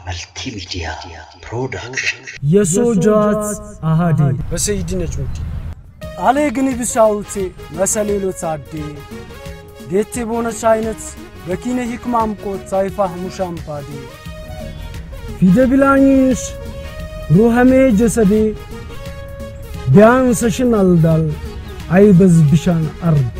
መልቲሚዲያ ፕሮዳክሽን የሶጃት አሃዴ በሰይድ ነጅሙዲ አሌ ግን ብሻውቴ መሰሌሎት አዴ ጌቴ ቦነች አይነት በኪነ ሂክማም ቆት ሳይፋህ ሙሻምፓዴ ፊደ ቢላኝሽ ሩሐሜ ጀሰዴ ቢያንሰሽን አልዳል አይበዝ ብሻን አርዴ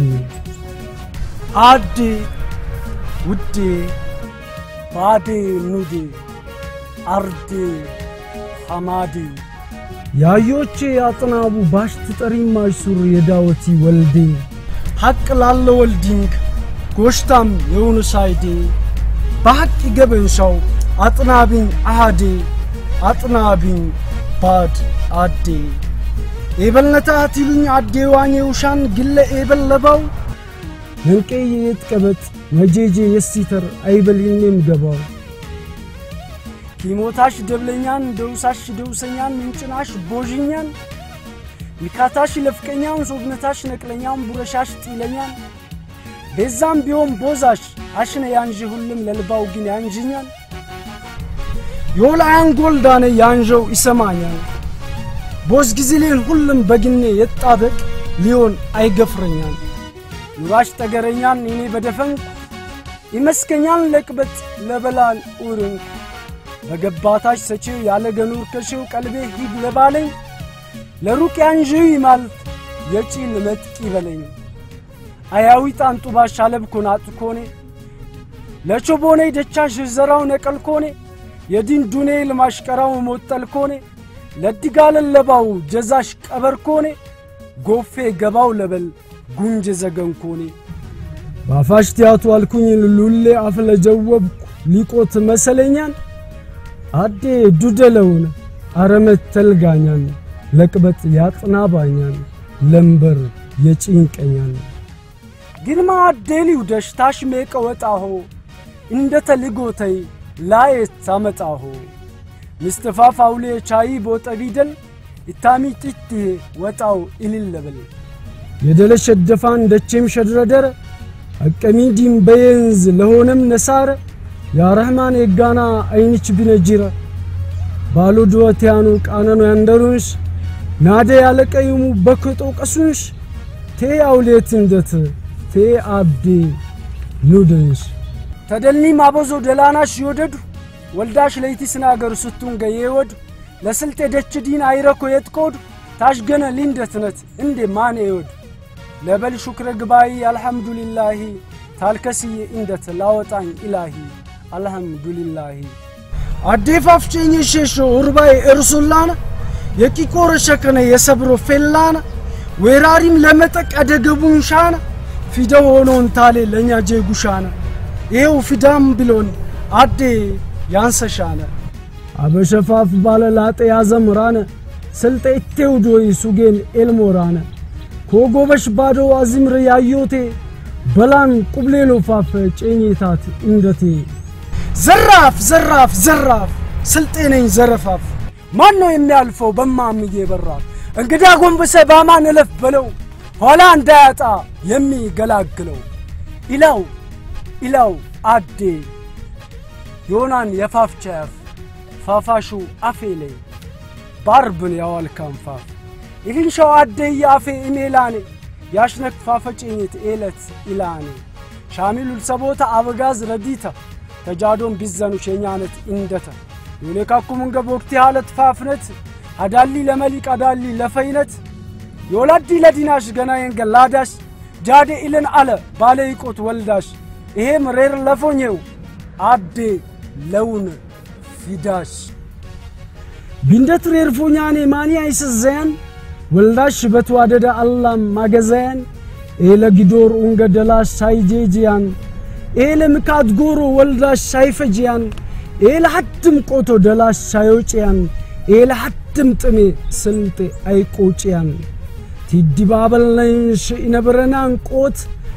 አዴ ውዴ ባዴ ኑዴ አርዴ ሐማዴ ያዮቼ ያጥናቡ ባሽ ትጠሪማሽ ሱር የዳወቲ ወልዴ ሐቅ ላለ ወልዲንግ ጎሽታም የሆኑ ሳይዴ በሐቅ ይገበንሻው አጥናቢኝ አሃዴ አጥናቢኝ ባድ አዴ ኤበልነታት ይሉኝ አዴ ዋኜ ውሻን ግለ ኤበል ለባው መንቄ የትቀበጥ መጄጄ የሲተር አይበል ይኔም ገባው ኪሞታሽ ደብለኛን ደውሳሽ ደውሰኛን ምንጭናሽ ቦዥኛን ሚካታሽ ለፍቀኛን ሶብነታሽ ነቅለኛን ቡረሻሽ ጢለኛን ቤዛም ቢሆን ቦዛሽ አሽነ ያንዥ ሁልም ለልባው ግን ያንዥኛል የወላያን ጎልዳነ ያንዠው ይሰማኛል ቦዝ ጊዜሌን ሁልም በግኔ የጣበቅ ሊሆን አይገፍረኛል ኑራሽ ጠገረኛን እኔ በደፈንኩ ይመስከኛን ለቅበጥ ለበላን ኡርንኩ በገባታች ሰጪው ያለ ገኑር ከሽው ቀልቤ ሂድ ለባለኝ ለሩቅ ያንዥው ይማልት የጪን መጥቂ በለኝ አያዊ ጣንጡባሽ አለብኮን አጥኮኔ ለቾቦኔ ደቻሽ ዘራው ነቀልኮኔ የዲን ዱኔ ልማሽቀራው ሞጠልኮኔ ለድጋለን ለባው ጀዛሽ ቀበርኮኔ ጎፌ ገባው ለበል ጉንጀ ዘገንኮኔ ባፋሽ ቲያቱ አልኩኝ ሉሌ አፍ ለጀወብኩ ሊቆት መሰለኛን አዴ ዱደለውን አረመት ተልጋኛን ለቅበጥ ያጥናባኛን ለምበር የጭንቀኛን ግርማ አዴሊው ደሽታሽ ሜቀ ወጣሆ እንደ ተልጎተይ ላየት ታመጣሆ ምስተፋፍ አውሌ ቻይ ቦጠ ቢደል ኢታሚ ጢት ወጣው ኢልለበል የደለሸ ደፋን ደቼም ሸድረደረ አቀሚዲም በየንዝ ለሆነም ነሳረ ያረህማን የጋና አይንች ቢነጅረ ባሉ ድወትያኑ ቃነኑ ያንደሩንሽ ናደ ያለቀዩሙ በክጦ ቀሱንሽ ቴ አውሌት እንደት ቴ አቤ ኑደንሽ ተደልኒ ማበዞ ደላናሽ ይወደዱ ወልዳሽ ለይቲ ስናገር ስቱን ገየወዱ ለስልጤ ደች ዲን አይረኮ የትቆዱ ታሽገነ ሊንደትነት እንዴ ማን ይወዱ ለበል ሹክረ ግባይ አልሐምዱሊላሂ ታልከስዬ እንደት ላወጣኝ ኢላሂ አልሐምዱሊላሂ አዴፋፍቼኝ ሼሾ ኡርባይ እርሱላነ የቂቆረ ሸከነ የሰብሮ ፌላነ ወራሪም ለመጠቅ አደገቡን ሻነ ፊደ ሆኖን ታሌ ለእኛ ጄጉሻነ ይሄው ፊዳም ብሎን አዴ ያንሰሻነ አበሸፋፍ ባለ ላጤ ያዘምራነ ስልጤ ቴውዶይ ሱጌን ኤልሞራነ ኮጎበሽ ባዶ አዚምር ያዮቴ በላን ቁብሌሎ ፋፈ ጨኝታት እንደቴ ዘራፍ ዘራፍ ዘራፍ ስልጤ ነኝ ዘረፋፍ ማን ነው የሚያልፈው በማምዬ በራፍ እንግዳ ጎንበሰ ባማን እለፍ በለው ኋላ እንዳያጣ የሚገላግለው ኢላው ኢላው አዴ ዮናን የፋፍ ቻያፍ ፋፋሹ አፌ ላይ ባርብን ያዋልካም ፋፍ ኢልንሻው አዴ የአፌ ኢሜላኔ ያሽነክ ፋፈጭኝት ኤለት ኢላኔ ሻሚሉል ሰቦታ አበጋዝ ረዲታ ተጃዶን ቢዘኑ ሸኛነት እንደተ ዮሌካኩምን ገቦክቲ ሃለት ፋፍነት አዳሊ ለመሊቅ አዳሊ ለፈይነት የወላዲ ለዲናሽ ገና የንገላዳሽ ጃዴ ኢልን አለ ባለ ይቆት ወልዳሽ ይሄም ሬር ለፎኘው አዴ ለውን ፊዳሽ ቢንደት ሬርፎኛኔ ማኒ አይስዘያን ወልዳሽ በተዋደደ አላም ማገዘያን ኤለ ጊዶር ኡንገ ደላሽ ሳይጄጅያን ኤለ ምካት ጎሮ ወልዳሽ ሳይፈጅያን ኤለ ሐድም ቆቶ ደላሽ ሳይወጭያን ኤለ ሐድም ጥሜ ስልጤ አይቆጭያን ቲዲባበልነሽ ኢነብረናን ቆት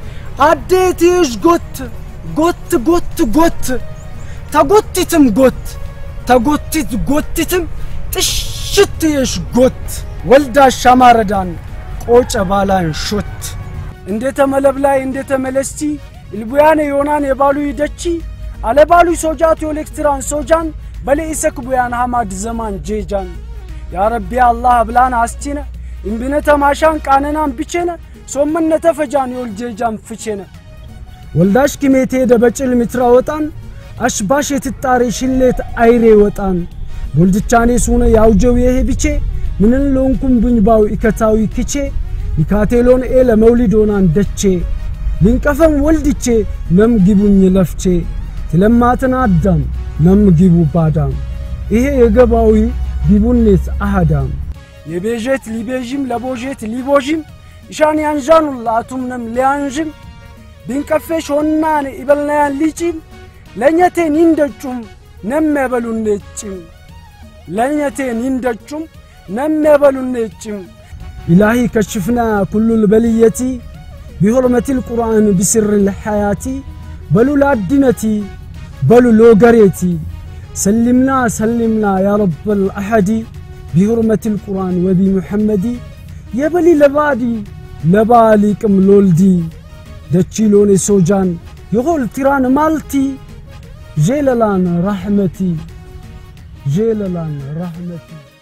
አዴትሽ ጎት ጎት ጎት ጎት ተጎቲትም ጎት ተጎቲት ጎቲትም ጥሽትየሽ ጎት ወልዳሽ አማረዳን ቆጨ ባላን ሾት እንዴተ መለብላይ እንዴተ መለስቲ ኢልቡያነ ዮናን የባሉ ይደቺ አለባሉ ሶጃት የኤሌክትራን ሶጃን በለኢሰክ ቡያን ሐማድ ዘማን ጄጃን ያረቢ አላህ ብላን አስቲነ እምብነ ተማሻን ቃነናን ብቼነ ሶመነ ተፈጃን የወል ጄጃን ፍቼነ ወልዳሽ ኪሜቴ ደበጭል ምትራ ወጣን አሽባሽ የትጣሬ ሽሌት አይሬ ወጣን ቦልድቻኔ ሱነ ያውጀው ይሄ ብቼ ምንን ሎንኩም ቡኝባው ኢከታዊ ክቼ ሚካቴሎን ኤለ መውሊዶናን ደቼ ሊንቀፈም ወልድቼ ነም ግቡኝ ለፍቼ ትለማትን አዳም ነም ግቡ ባዳም ይሄ የገባዊ ቢቡኔት አሃዳም የቤዠት ሊቤዥም ለቦዤት ሊቦዥም ኢሻን ያንዣኑላ አቱምነም ሊያንዥም ቢንቀፌሽ ሆናን ኢበልናያን ሊጪም ለእኘቴን ይንደጩም ነመበሉኔጭም ለእኘቴን ይንደጩም ነመበሉኔጭም ኢላሂ ከሽፍና ኩሉል በልየቲ ቢሆርመቲል ቁርአን ቢስርል ሐያቲ በሉ ላድነቲ በሉ ሎገሬቲ ሰሊምና ሰሊምና ያ ረበል አሐዲ ቢሁርመቲል ቁርአን ወቢ ሙሐመዲ የበሊ ለባዲ ለባሊቅም ሎልዲ ደቺሎኔ ሶጃን የሆል ቲራን ማልቲ ዤለላን ራሕመቲ ዤለላን ራሕመቲ